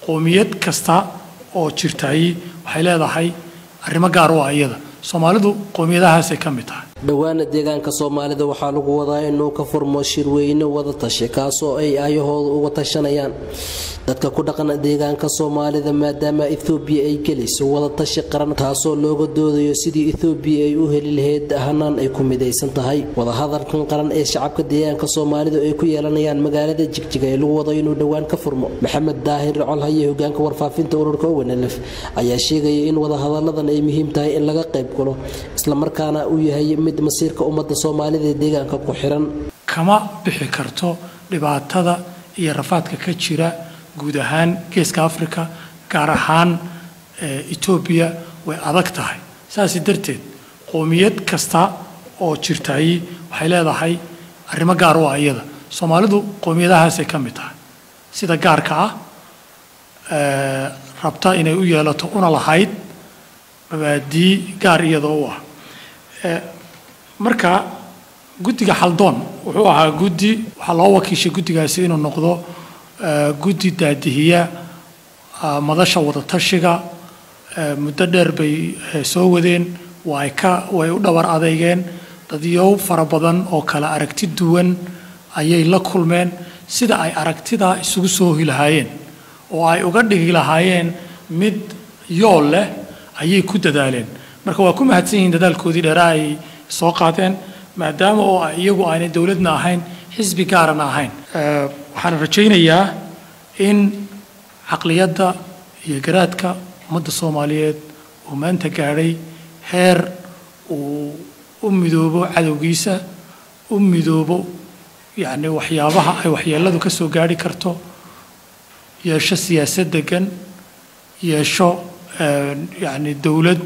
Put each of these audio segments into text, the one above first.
qoomiyad kasta oo jirtaay waxay leedahay arrimo gaar u ah iyada soomaalidu qoomiyadahaasay ka mid tahay dhowaana deegaanka soomaalida waxaa lagu wadaa inuu ka furmo shirweyne wada tashi kaasoo ay aayahooda uga tashanayaan dadka ku dhaqan deegaanka soomaalida maadaama ethoobiya ay gelayso wada tashi qaran taasoo looga doodayo sidii ethoobiya ay u heli lahayd hanaan ay ku midaysan tahay wadahadalkan qaran ee shacabka deegaanka soomaalida ay ku yeelanayaan magaalada jigjiga ee lagu wado inuu dhowaan ka furmo maxamed daahir colhaye hogaanka warfaafinta ururka owenelef ayaa sheegaya in wadahadaladan ay muhiim tahay in laga qayb galo islamarkaana uu yahay mid masiirka ummadda soomaalida ee deegaanka ku xiran kama bixi karto dhibaatada iyo rafaadka ka jira guud ahaan geeska africa gaar ahaan etoobiya way adag tahay saas darteed qoomiyad kasta oo jirtaay waxay leedahay arrimo gaar u ah iyada soomaalidu qoomiyadahaasay ka mid tahay sida gaarka ah rabta inay u yeelato una lahayd mabaadii gaar iyadoo u ah marka guddiga xaldoon wuxuu ahaa guddi waxaa loo wakiishay guddigaasi inuu noqdo guddi daadihiya madasha wadatashiga muddo dheer bay soo wadeen way ka way u dhabar adeygeen dadyow fara badan oo kale aragti duwan ayay la kulmeen sida ay aragtidaa isugu soo hoyi lahaayeen oo ay uga dhigi lahaayeen mid yool leh ayay ku dadaaleen marka waa ku mahadsan yihiin dadaalkoodii dheeraa ay soo qaadeen maadaama oo iyagu aanay dowladna ahayn xisbi gaarana ahayn waxaan rajaynayaa in caqliyadda iyo garaadka ummadda soomaaliyeed uu maanta gaadhay heer uu u midoobo cadowgiisa u midoobo yacni waxyaabaha ay waxyeelladu ka soo gaadhi karto yeesho siyaasad degan yeesho yacni dowlad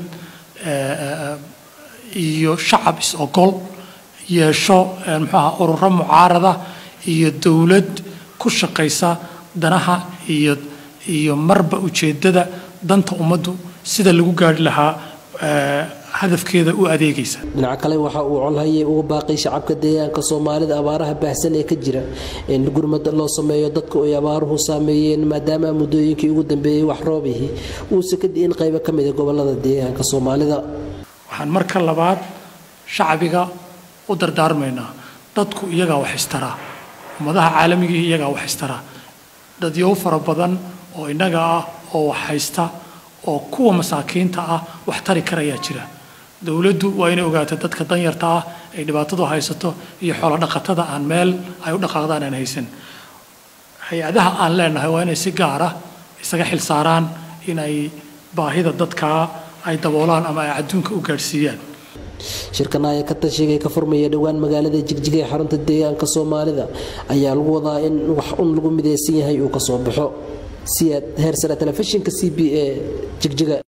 iyo shacab is-ogol yeesho muxuaha ururo mucaarada iyo dowlad ku shaqaysa danaha iyo iyo marba ujeeddada danta ummaddu sida lagu gaadhi lahaa hadafkeeda u adeegaysa dhinaca kale waxa uu colhaye uga baaqay shacabka deegaanka soomaalida abaaraha baahsan ee ka jira in gurmad loo sameeyo dadku ay abaaruhu saameeyeen maadaama muddooyinkii ugu dambeeyey wax roobihii uuse ka di'in qaybo ka mida gobolada deegaanka soomaalida waxaan marka labaad shacbiga u dardaarmaynaa dadku iyagaa wax istaraa ummadaha caalamigii iyagaa wax istaraa dadyow fara badan oo innaga ah oo wax haysta oo kuwa masaakiinta ah wax tari karayaa jira dowladdu waa inay ogaato dadka danyarta ah ay dhibaatadu haysato iyo xoolo dhaqatada aan meel ay u dhaqaaqdaan aan haysan hay-adaha aan leenahay waa inay si gaara isaga xil saaraan in ay baahida dadkaa ay daboolaan ama ay adduunka u gaadhsiiyaan shirkan ayaa ka tashiga ka furmaya dhowaan magaalada jigjiga ee xarunta deegaanka soomaalida ayaa lagu wadaa in wax un lagu midaysan yahay uu ka soo baxo siyaad heersare telefishinka c b a jigjiga